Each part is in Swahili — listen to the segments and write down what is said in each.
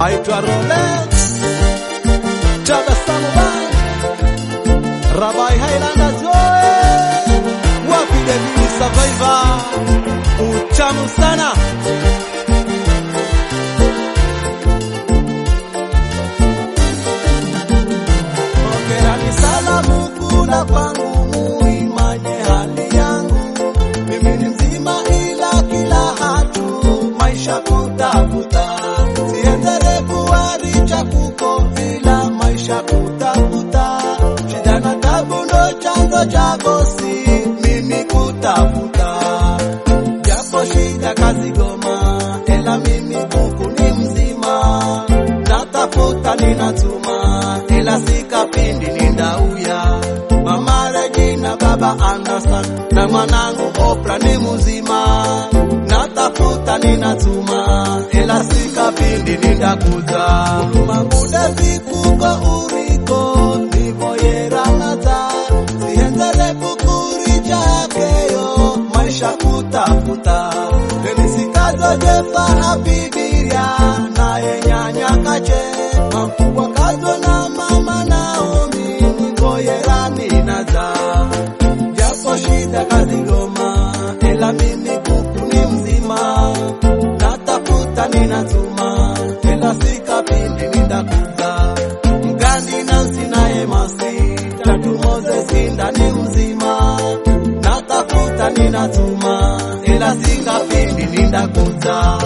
aitwa Rolex Tabasamu Band Rabai Highlanders oe wapi David Survivor utamu sana Pokerani salamu kula kwangu muimanye hali yangu mimi ni mzima ila kila hatu maisha kutafuta siendele kuwaricha kuko ila maisha kutafuta shida na tabu ndo chanzo cha gosi mimi kutafuta japo shida kazi goma ela mimi kuku ni mzima natafuta ninatuma ela sikapindi nindauya mama Regina baba Anderson na mwanangu Oprah ni mzima natafuta ninatuma ela sikapindi nindakuza mamuda vikuko uriko nivoyeranata sienzele kukuricha keyo maisha kutafuta enisikazojefa abibiria naye nyanya kache makubwa kazo na mama Naomi nivoyerani naza japo shida kazigoma ela mimi kuku ni mzima natafuta ninatuma ela sikapindi nitakuza mgandi nansi naye masi tatu Moses ndani mzima natafuta ninatuma ela sikapindi nitakuza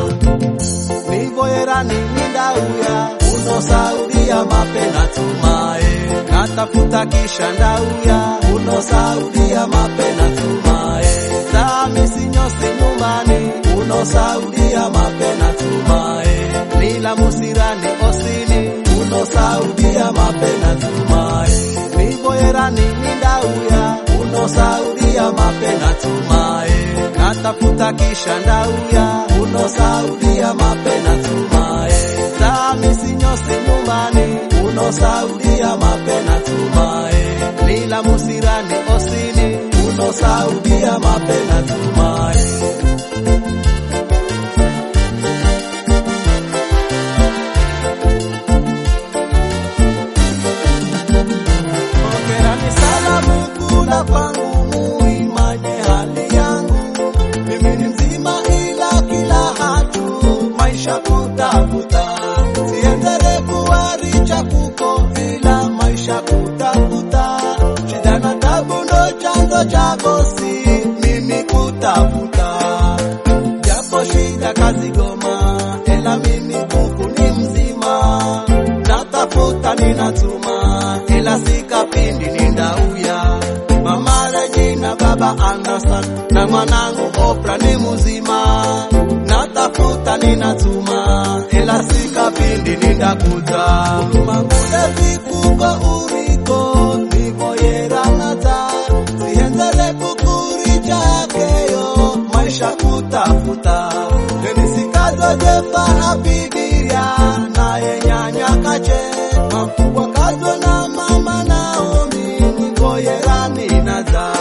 nivoyerani nindauya uno saudia mapena tumae natafuta kisha ndauya uno saudia mapena tumae samisinyosi nyumbani uno saudia mapena tumae nila musirani osini uno saudia mapena tumae nivoyerani nindauya uno saudia mapena tumae natafuta kisha ndauya uno saudia mapena tumae samisinyosi nyumbani uno saudia mapena tumae nila musirani osini uno saudia mapena tumae Pokerani salamu kula kwangu muimanye hali yangu mimi ni mzima ila kila hatu maisha kutafuta siendele kuwaricha kuko ila maisha kutafuta shida na tabu ndo chanzo cha gosi mimi kutafuta japo shida kazi goma ela mimi kuku ni mzima natafuta ninatuma ela sikapindi nindauya mama Regina baba Anderson na mwanangu Oprah ni mzima natafuta ninatuma ela sikapindi nindakuza mamuda vikuko uriko nivoyeranata sienzele kukuricha keyo maisha kutafuta enisikazojefa abibiria naye nyanya kache makubwa kazo na mama Naomi nivoyerani naza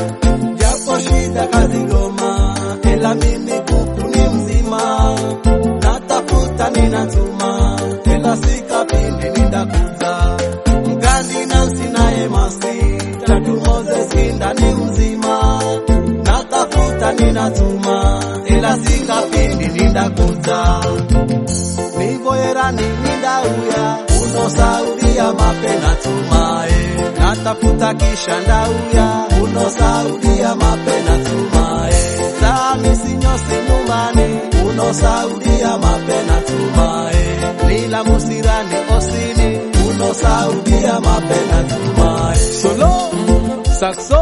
japo shida kazigoma ela mimi kuku ni mzima natafuta ninatuma ela sikapindi nindakuza mgandi nansi naye masi tatu Moses ndani mzima natafuta ninatuma ela sikapindi nindakuza nivoyerani nindauya uno saudia mapena tumae natafuta kisha ndauya uno saudia mapena tumae samisinyosi nyumbani uno saudia mapena tumae nila musirani osini uno saudia mapena tumae solo sakso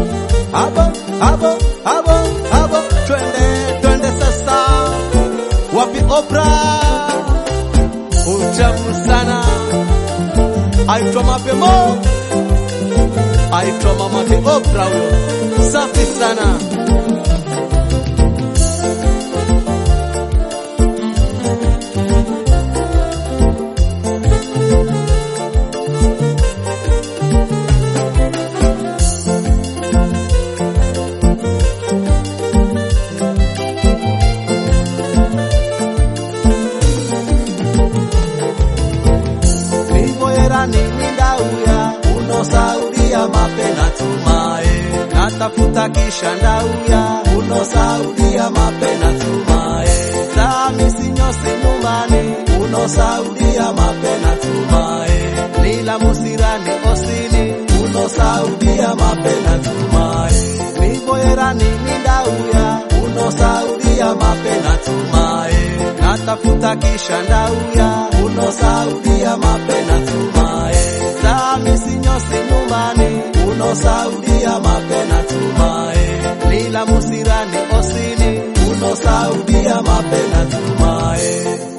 abo abo abo abo twende twende sasa wapi Oprah utamu sana aitwa mapemo aitwa mamake Oprah huyo safi sana natafuta kisha ndauya uno saudia mapena tumae sami sinyose nyumbani uno saudia mapena tumae nila musirani osini uno saudia mapena tumae niboyerani nindauya uno saudia mapena tumae natafuta kisha ndauya uno saudia mapena tumae sami sinyose nyumbani uno saudia mapena tumae nila musirani osini uno saudia mapena tumae